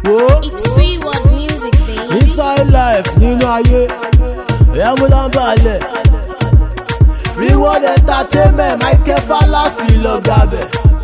wo It's free one music, baby. inside life nínú ayé ẹ̀yà mú nọ́mbà lẹ̀ free world entertainment michael falasi lọ gabẹ̀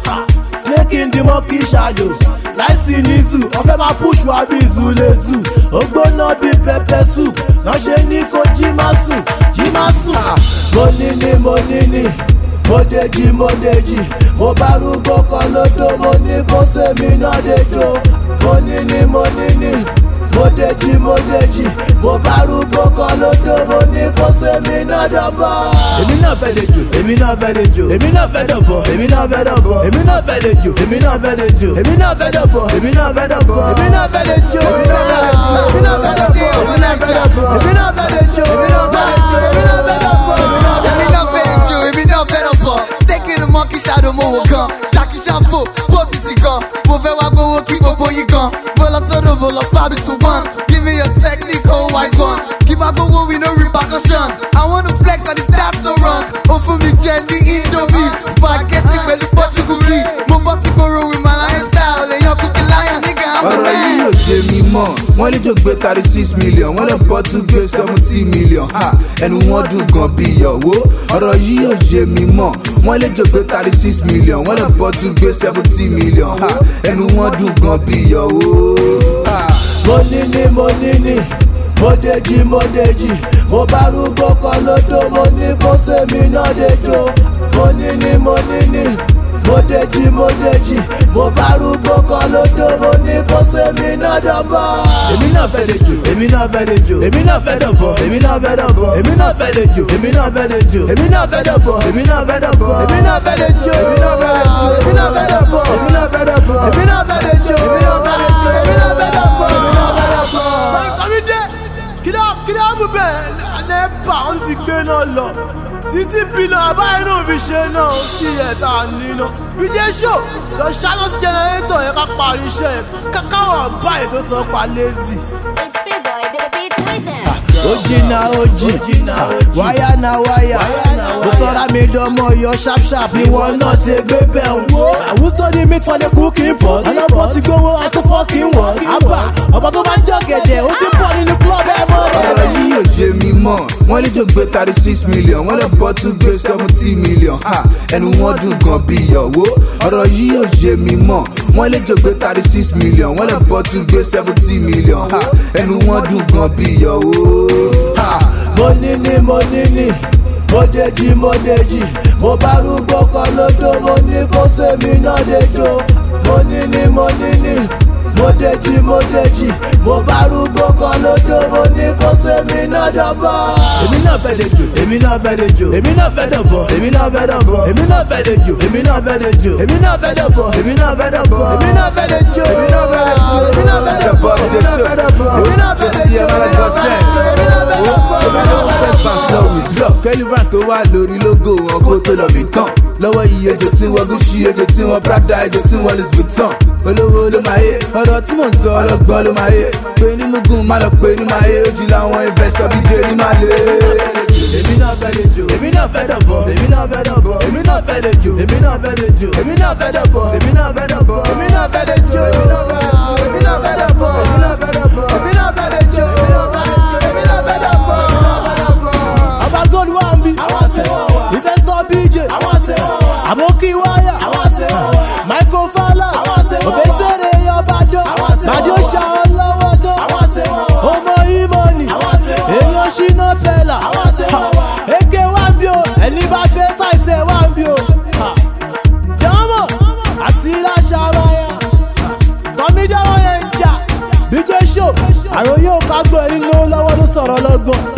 snake in the monkey shadow láìsí ní zoo ọ̀fẹ́ máa push wa bí zulezu ó gbóná bí pepper soup náà ṣe ní kó jí má sùn jí má sùn. mo ní ní mo ní ní mo dèjì mo dèjì mo bá rúgbó kan lódò mo ní kó sèmi náà dèjò mo ní ní mo ní ní mo dèjì mo dèjì mo bá rúgbó kan lódò mo ní kó sèmi náà dọ̀bọ̀. èmi náà fẹ́ dèjò èmi náà fẹ́ dèjò èmi náà fẹ́ dọ̀bọ̀ èmi náà fẹ́ dọ̀bọ̀ èmi náà fẹ́ dèjò èmi náà fẹ́ dèjò èmi náà fẹ́ dọ̀bọ̀ èmi náà fẹ́ dọ̀bọ̀ èmi náà fẹ́ dèjò èmi náà fẹ́ dọ̀bọ̀ èmi náà fẹ́ dọ̀bọ̀ èmi náà fẹ́ dọ̀bọ̀ èmi náà fẹ́ dèjò èmi náà fẹ́ dèjò èmi náà fẹ́ dọ̀bọ̀. Èmi náà fẹ́ ju, èmi náà fẹ́ lọ bọ̀. Steak in the monkey shadow mo wò gan. Jackie Shanfo, pósìtì gan. Mo fẹ́ wá gbowó kí gbogbo yín gan. Mo lọ sọ́dọ̀ mo lọ fábí school one. Give me your technique, oh wise one. Kí máa gbowó with no repercussion. I wanna flex and it's that so wrong. Ó fún mi jẹ ní Indomie. Spaghetti pẹ̀lú Portugal key. Mo bọ́ sí gbòòrò with my lion style. Èèyàn kúkú lion nigga, I'm the ọ̀rọ̀ yìí man. ò ṣe mí mọ̀ wọ́n lè jò gbé thirty six million wọ́n lè fọ́ tún gbé seventy million ha ẹnu wọn dùn gan bí ìyàwó ọ̀rọ̀ yìí ò ṣe mí mọ̀ wọ́n lè jò gbé thirty six million wọ́n lè fọ́ tún gbé seventy million ha ẹnu wọn dùn gan bí ìyàwó. ha. mo ní ní mo ní ní mo dèjì mo dèjì mo bá rúgbó kan lódò mo ní kó sèmi náà dèjò mo ní ní mo ní ní mo dèjì mo dèjì mo bá rúgbó kan lódò mo ní kó sèmi náà dọ̀bọ̀. èmi náà fẹ́ dèjò èmi náà fẹ́ dèjò èmi náà fẹ́ dọ̀bọ̀ èmi náà fẹ́ dọ̀bọ̀ èmi náà fẹ́ dèjò èmi náà fẹ́ dèjò èmi náà fẹ́ dọ̀bọ̀ èmi náà fẹ́ dọ̀bọ̀ èmi náà fẹ́ dèjò èmi náà fẹ́ dọ̀bọ̀ èmi náà fẹ́ dọ̀bọ̀ èmi náà fẹ́ dọ̀bọ̀ èmi náà fẹ́ dèjò èmi náà fẹ́ dèjò èmi náà fẹ́ dọ̀bọ̀ èmi náà fẹ́ dọ̀bọ̀. kọ́mídé kílá kílá bù bẹ́ẹ̀ nẹ́pà wọ́n ti gbé náà lọ sixty billion àbáyé náà fi ṣe náà sí ẹ̀ta níná bíjẹ́ ṣó lọ ṣáná sí jẹnẹrétọ̀ yẹn ká parí iṣẹ́ yẹn káwọn àbáyé tó sọ pa lazy It's big boy, the beat wizard. ó jìnnà ó jì wáyà na wáyà ó sọra mi dánmọ yọ sharp sharp ni wọn náà ṣe gbé bẹ́ẹ̀ ń wo. àwọn study meat for the cooking pot ọlọ́pọ̀ ti gbowó aṣọ fucking wọ̀ àbá ọ̀pọ̀ tó bá ń jọ gẹ̀dẹ̀ ó ti pọ̀ nínú club ẹ̀ mọ́ ọ̀rọ̀ rẹ̀. yìí ò ṣe mí mọ̀ wọ́n lè jò gbé thirty six million wọ́n lè fọ́ tún gbé seventy million ha ẹnu wọn dùn gan bí ìyàwó ọ̀rọ̀ yìí ò ṣe mí mọ̀ wọ́n lè jò gbé thirty six million wọ́n lè fọ́ tún gbé seventy million ha ẹnu wọn dùn gan bí ìyàwó ha. mo ní ní mo ní ní mo dèjì mo dèjì mo bá rúgbó kan lódò mo ní kó sèmi náà dèjò mo ní ní mo ní ní mo dèjì mo dèjì mo bá rúgbó kan lódò mo ní kó sèmi náà dọ̀bọ̀. èmi náà fẹ́ dèjò èmi náà fẹ́ dèjò èmi náà fẹ́ dọ̀bọ̀ èmi náà fẹ́ dọ̀bọ̀ èmi náà fẹ́ dèjò èmi náà fẹ́ dèjò èmi náà fẹ́ dọ̀bọ̀ èmi náà fẹ́ dọ̀bọ̀ èmi náà fẹ́ dèjò èmi náà fẹ́ dọ̀bọ̀ èmi náà fẹ́ dọ̀bọ̀ èmi náà fẹ́ dọ̀bọ̀ èmi náà fẹ́ dèjò èmi náà fẹ́ dọ̀bọ̀ èmi náà fẹ́ dọ̀bọ̀. drop kẹ́lífà tó wà lórí logo wọn kó tó lọ mí tán lọ́wọ́ iye ejò tí wọ́n gúúsì ejò tí wọ́n prada ejò tí wọ́n louis vuitton olówó ló máa yé ọ̀rọ̀ tí mò ń sọ ọlọ́gbọ́n ló máa yé pé ní mugun má lọ pé ní máa yé ojú làwọn investor bíi jẹ́ ní máa lé. èmi náà fẹ́ lè jò èmi náà fẹ́ dọ̀bọ̀ èmi náà fẹ́ dọ̀bọ̀ èmi náà fẹ́ lè jò èmi náà fẹ́ lè jò èmi náà fẹ́ dọ̀bọ̀ èmi náà fẹ́ dọ̀bọ̀ èmi náà fẹ́ lè jò èmi náà fẹ́ èmi náà fẹ́ dọ̀bọ̀ èmi náà fẹ́ dọ̀bọ̀ èmi náà fẹ́ lè jò èmi náà fẹ́ èmi náà fẹ́ dọ̀bọ̀ ọba gold wà ń bí investor bj aboki wáyà michael fowler obesere yọbadọ madio ṣàwọn lọ́wọ́ dán ọmọ imoni èèyàn ṣínà pẹ̀lá eke wà ń bí o ẹni bá fẹ́ ṣàìsẹ̀ wà ń bí o jọmọ àti ìlàṣà wáyà tọmídé wọn yẹn ń jà bíjẹ́ ṣó àròyé ò ká gbọ́ ẹni lówó lọ́wọ́ ló sọ̀rọ̀ lọ́gbọ̀n.